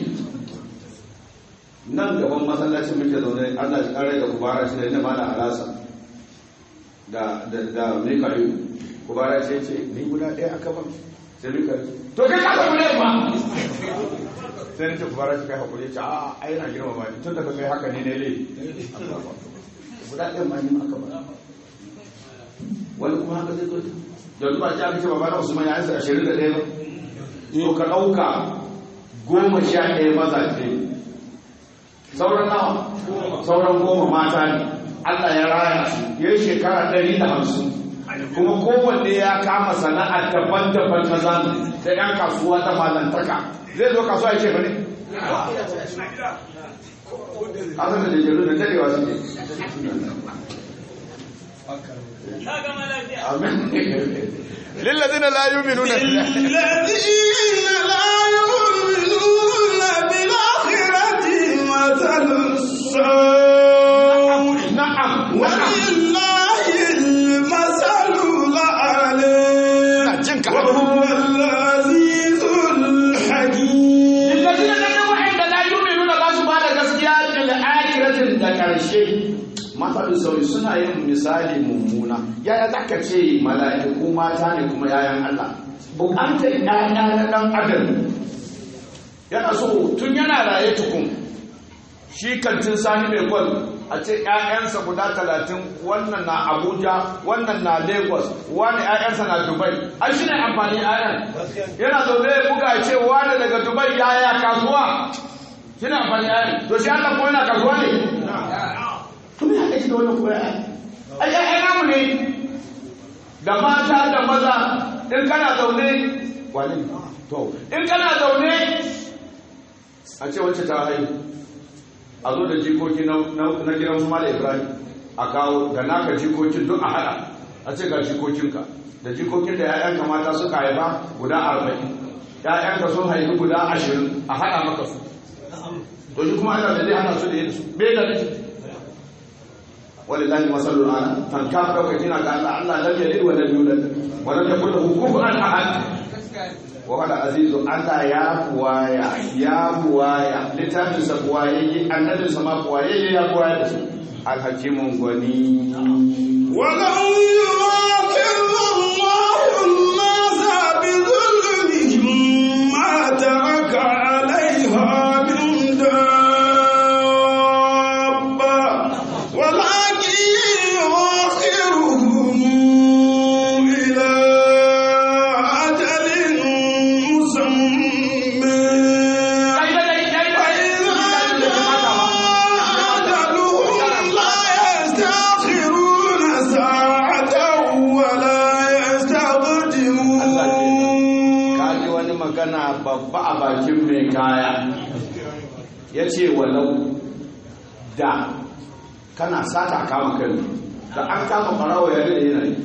nan gaban masallacin muke zaune Allah ya kare da kubara shi ne da mala alasa da da da mikayu kubara ce ce ni guda ɗaya aka ban sai mikayu to kai ka samu ne ma sai nace kubara shi kai hakuri ce a ai na girma ba ni tun da kai haka ne ne le guda ɗaya ma ni aka ban wani kuma haka zai zo da duba ci aka ce ba na Usman ya yi ashirin da ɗaya ba to ka ɗauka goma sha ɗaya mazaje sauran nawa sauran goma mata ne Allah ya raya su ya yi shekara ɗari da hamsin kuma kowanne ya kama sana'ar daban-daban na zamani da 'yan kasuwa ta malantaka zai zo kasuwa ya ce ba ne? asan da jajaru da dadewa su ne amin lillazina la yu'minuna الذين لا يؤمنون بالآخرة مثل السوء na'am ولله المثل الأعلى jinka وهو العزيز الحكيم Lillazina nan wa'anda la yu'minuna ba su ba da gaskiya bil akhiratin da karshe matsalin sauri suna yin misali mummuna yaya za ka ce mala'iku mata ne kuma yayan Allah bukatar yaya na dan adam yana so tun yana raye tukun shi kantin sani mai gwal a ce ‘ya'yansa guda talatin wannan na abuja wannan na lagos wani ‘ya'yansa na dubai an shi ne amfani ‘ya'yan yana zaune ya buga ce wani daga dubai yaya kasuwa shi ne amfani ‘ya'yan to shi allah ko yana kasuwa ne kuma ya aiki da wannan kuma ai ‘ya'yan namu ne da mata da maza in kana zaune wani to in kana zaune a ce wacce ta haihu a zo da jikoki na gidan su mala ibrahim a kawo da naka jikokin duk a hada a ce ga jikokinka da jikokin da ya'yanka mata suka haifa guda arba'in ya'yanka sun haifi guda ashirin a hada maka su to shi kuma ana da zai hana su da yin su bai da nufi walillahi masalul ala tan ka dauka kina ga Allah Allah lam yalid wa lam yulad wa lam yakul lahu kufuwan ahad wa wala azizu Allah ya buwaya ya buwaya littafin sa buwaye annabin sa ma buwaye ya buwaya da su alhakimun gwani ولو يؤاخذ الله الناس بظلمهم ما ترك عليها من دابة ولكن يؤخرهم إلى أجل مسمى أجلهم لا يستأخرون ساعة ولا يستقدمون kaji wani magana babba a bakin mai kaya ya ce walau da kana sata kama kan da an kama farawa ya da yana yi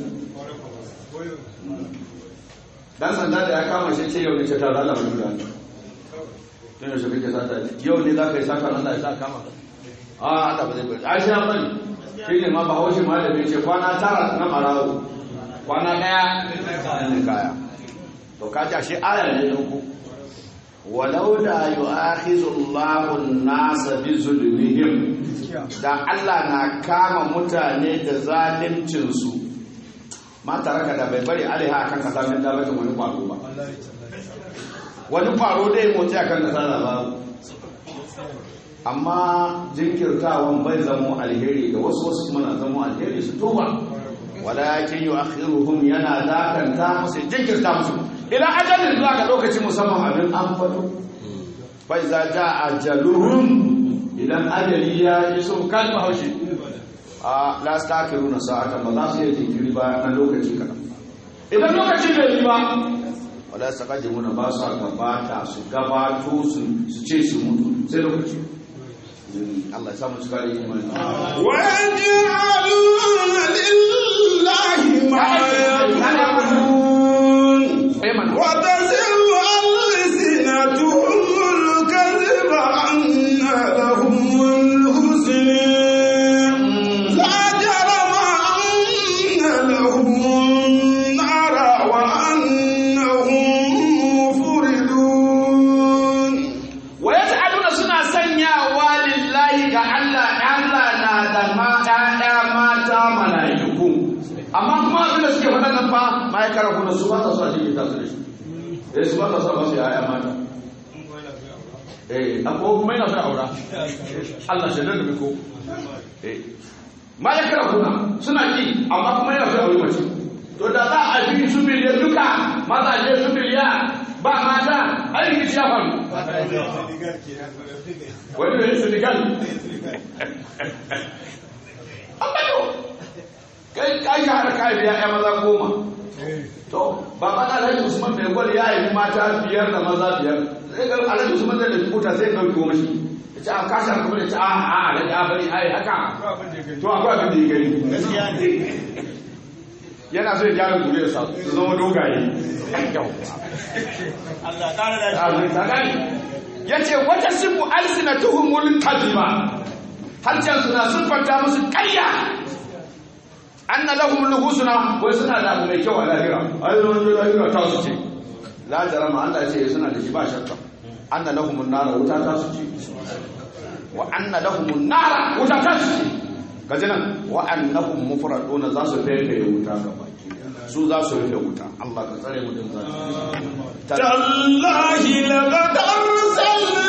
dan sanda da ya kama shi ce yau ne ce ta rana mai guda tun yaushe kake sata yau ne za ka yi sata Allah ya sa kama ka a Allah ba zai bari a shi ya bari shi ne ma bahaushe ma da bai ce kwana tara na farawo kwana daya ne kaya to kaji ashe aya ne ku walau da yu'akhizu Allahu an-nasa bi zulmihim da Allah na kama mutane da zaluncin su ma taraka da bai bari alaiha akan kasa min da bata wani kwaro ba wani kwaro dai motsi akan kasa da ba amma jinkirtawan bai zamo alheri da wasu wasu kuma na zamo alheri su tuba walakin yu'akhiruhum yana dakanta musu jinkirta musu ila ajalin zuwa ga lokaci musamman abin an fato fa iza jaa ajaluhum idan ajali ya yi so kan haushi a la stakiruna sa'atan ba za su yi jinkiri ba na lokaci kadan idan lokaci bai yi ba wala saqadimuna ba su gabata su gabato su su ce su mutu sai lokaci Allah ya samu cika da imani ويجعلون لله ما يقولون وتزر ألسنتهم الكذب أن لهم الحسن لا جرم أن لهم النار وأنهم مفردون wa yas'aluna suna sanyawa lillahi ga Allah Allah na da mata ɗaya mata malaiku amma kuma abin da suke faɗa nan fa ma'aikar kuna su ba ta so a cikin ta su da shi eh su ba ta so ba su yaya mata eh akwai kuma yana so ya aura Allah shi da ko eh ma'aikar kuna suna ki amma kuma yana so ya aure mace to da za a bi su miliyan duka mazaje su miliyan ba mata aiki shi ya faru wani da yin senegal ambato kai kai ka hada kai biya ya maza goma to ba ba da alhaji usman mai gwal ya yi mata biyar da maza biyar sai ga alhaji usman da kuta sai ga goma shi ya ce a kasar kuma ya ce a a alhaji a bari ai haka to akwai abin da ya gani yana so ya gyara guriyarsa su zama dogaye ya ce wata sifu alsina tuhumul kadima harshen suna siffanta musu karya an na lahum luhusuna wai suna da abu mai kyau a lahira ai zama da lahira ta su ce la jarama Allah ce suna da shi ba shakka an na lahum nara wuta ta su ce wa an na lahum nara wuta ta su ce kaji nan wa annahum mufraduna za su fefe wuta ga baki su za su rufe wuta Allah ka tsare mu din zalunci تالله لقد أرسلنا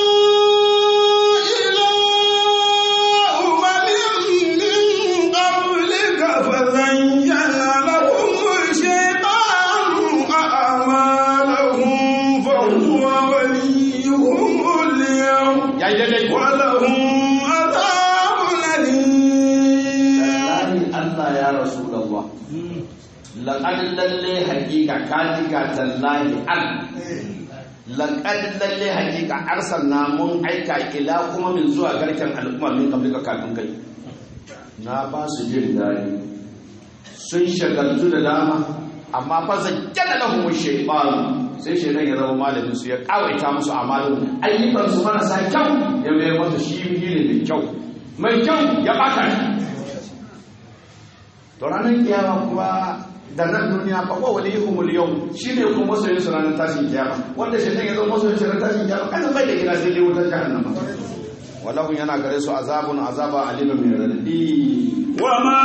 إلى أمم من قبلك فزين لهم الشيطان أعمالهم فهو وليهم اليوم yayi daidai ولهم عذاب أليم Wallahi Allah ya Rasulullah laqad lalle hakika katika tallahi al laqad lalle hakika arsalna mun aika ila kuma min zuwa garken al'umma min kablika kafin kai na ba su jin dadi sun shagaltu da dama amma fa zakkana lahum shaytan sai shaytan ya zama malamin su ya kawaita musu amalin ayyukan su marasa kyau ya mayar masa shi ne mai kyau mai kyau ya baka shi to ranar kiyama kuma da nan duniya fa ko wali yuhumul yau shine kuma masoyin su ranar tashin kiyama wanda shi ya zo masoyin su ranar tashin kiyama kan bai da gina sai dai wutar jahannama wallahu yana gare su azabun azaba alimin mai radadi وما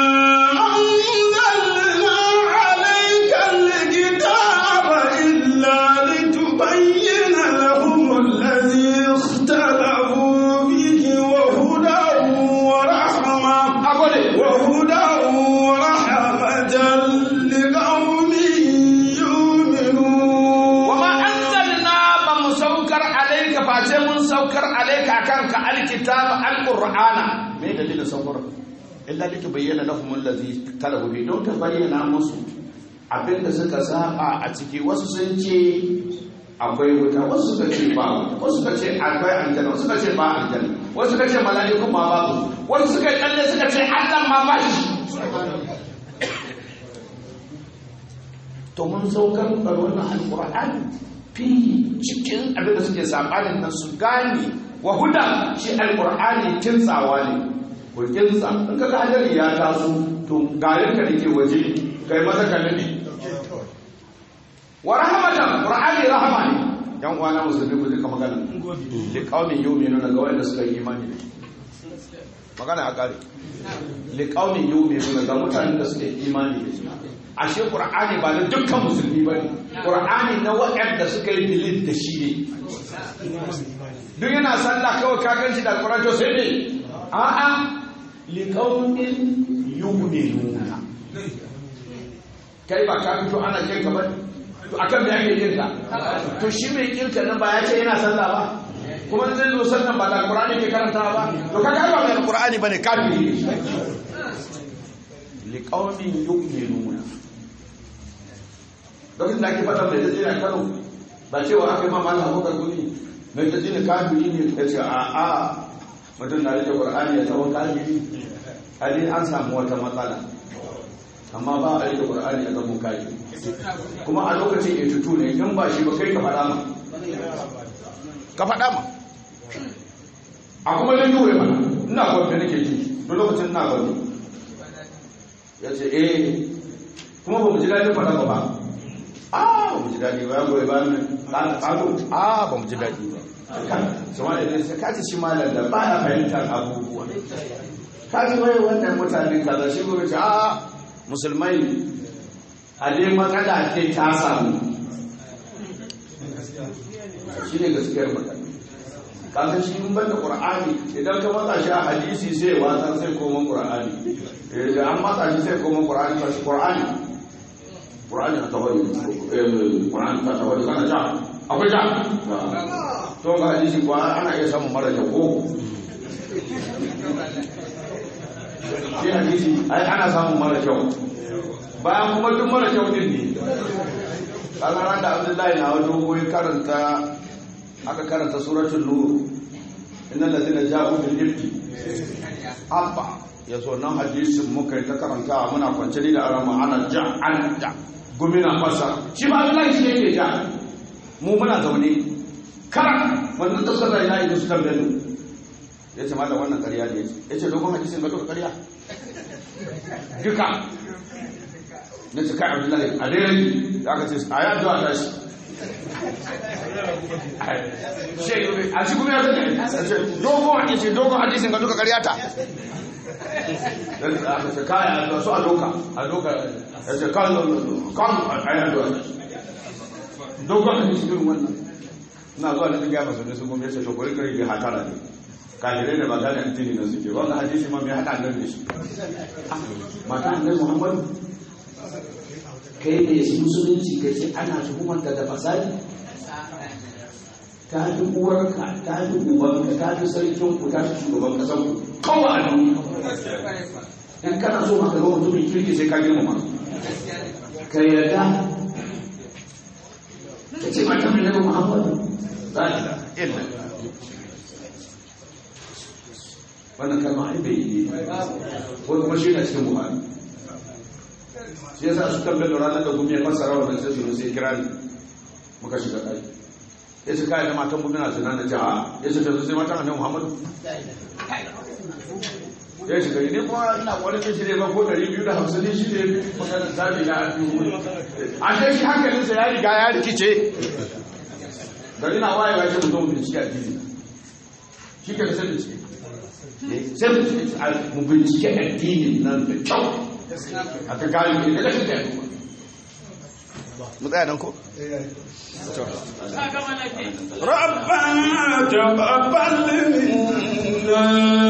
أنزلنا عليك الكتاب إلا لتبين لهم الذي اختلفوا فيه وهدى ورحمة agode وهدى ورحمة لقوم يؤمنون wama anzalna ba mu saukar alayka face mun saukar alayka akan ka alkitaba alqur'ana me dalilin saukar illa litubayyana lahum allazi talabu bi don ta bayyana musu abinda suka saba a ciki wasu sun ce akwai wuta wasu suka ce ba wuta wasu suka ce akwai aljanna wasu suka ce ba aljanna wasu suka ce mala'iku ma babu wasu suka yi kalle suka ce Allah ma ba shi to mun saukar da wannan alqur'ani fi cikin abin da suke sabanin nan su gane wa huda shi alqur'ani kintsawa ne ko kintsa in ka ga hadari ya taso to garin ka dake waje kai maza ka nabi wa rahmatan qur'ani rahama ne yan uwana musulmi ku duka magana li qaumin yu'minuna ga wanda suka yi imani da shi magana a kare li qaumin yu'minuna ga mutanen da suka yi imani da shi ashe qur'ani ba na dukkan musulmi bane qur'ani na waɗanda suka yi bilid da shi ne duk yana sallah kawai ka gan shi da alquran to sai ne a'a li qaumin yu'minuna kai ba ka fito ana kin ka bane to akan me ake yin ka to shi mai kirka nan ba ya ce yana sallah ba kuma zai zo sallan ba da alqur'ani ke karanta ba to kaga ba mai alqur'ani bane kafiri ne li qaumin yu'minuna lokacin da ake fada mai da jira Kano ba cewa aka yi mamala abokan guni mai da jini kafiri ne ya ce a a mutum na rike qur'ani ya zama kafiri hali an samu wata matsala amma ba a rike qur'ani ya zama kafiri kuma a lokacin ya tutu ne in ba shi ba kai ka faɗa ma ka faɗa ma a kuma zai yi mana ina gwamnati nake ji duk lokacin ina gwamnati ya ce eh kuma ba mu ji daɗin faɗa ba ba a ba mu ji daɗi ba ya goyi ba ne ƙaƙo a ba mu ji daɗi ba sama da nisa ka ci shi malar da ba ya fahimtar abubuwa ka ci wai wannan mutane kaza shi gobe ce a musulmai a dai matsala ce ta samu shi ne gaskiyar magana kaga shi in banda qur'ani idan ka matsa shi a hadisi sai wata sai koma qur'ani da an matsa shi sai koma qur'ani ba shi qur'ani qur'ani ta tawali qur'ani ta tawali kana ja akwai ja to ga hadisi ko ana iya samun mara da ko shi hadisi ai ana samun mara kyau bayan kuma duk mara kyau din ne kaga ran da Abdullahi na wato koyi karanta aka karanta suratul nur innal ladina ja'u bil ifki abba yaso nan hadisin muka yi ta karanta muna kwance ni da arama ana ja'an da gumina fasa shi ba Abdullahi shi yake ja mu muna zaune karan wannan da sallah ya yi su tambaye mu yace mallam wannan ƙarya ne yace dogon hadisin ga duka ƙarya duka na ce kai abdullahi a daidai da aka ce a yi addu'a ta shi a shi kuma ya zai dogon hadisi dogon hadisin ga duka karyata aka ce kai addu'a su a doka a doka ya ce kan kan a yi addu'a dogon hadisi irin wannan ina zuwa da gaya masu ne su kuma ya ce to kuri kari da hatara ne kahirai da ba gane addini na suke wannan hadisi ma mai haɗa nan da shi mata annabi muhammadu kai ne musulunci kai sai ana tuhumarka da fasadi ta fi uwarka ta fi ubanka ta fi sarkin ku ta fi shugaban kasan ku kawai a duniya in kana so maka zama mutumin kirki sai ka girmama ka yarda ka ce mata mai nabi muhammadu za ta illa wannan kalma ai bai yi ko kuma shi na cikin buhari shi yasa su tambaye da ranar da gumi ya fassara wannan sai su sai kira ni muka shiga kai ya ce kai da matan gumi na zina na jaha ya ce ta sai matan annabi muhammadu ya ce gari ne kuma ina wani ce shi ne ba ko ɗari biyu da hamsin ne shi ne magana zabi na alfihu a sai shi hankalinsa ya riga ya rikice gari na waye ba shi mutum bincike a jini shi ke sai bincike sai mu bincike addinin nan da kyau aka gari ne daga shi kai mu tsaya nan ko ربنا تقبل منا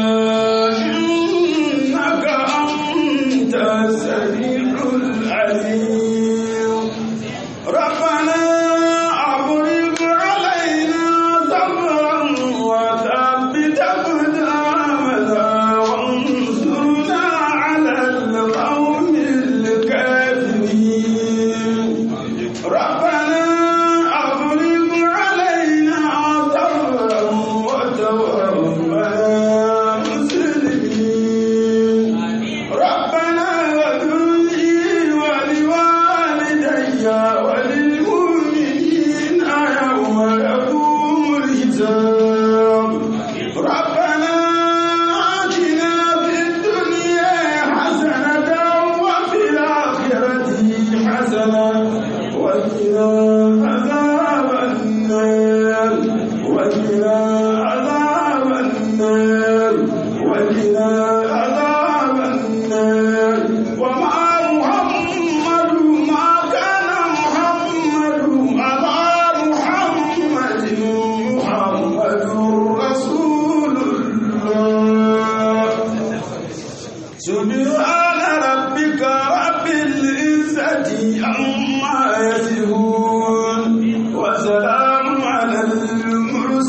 إنك أنت السميع العليم ربنا أبرق علينا صبرا وثبت أقدامنا وانصرنا على القوم الكافرين ربنا أفرغ علينا صبرا وتوفنا مسلمين ربنا اغفر لي ولوالدي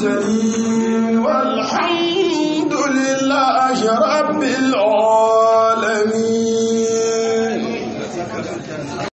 المرسلين والحمد لله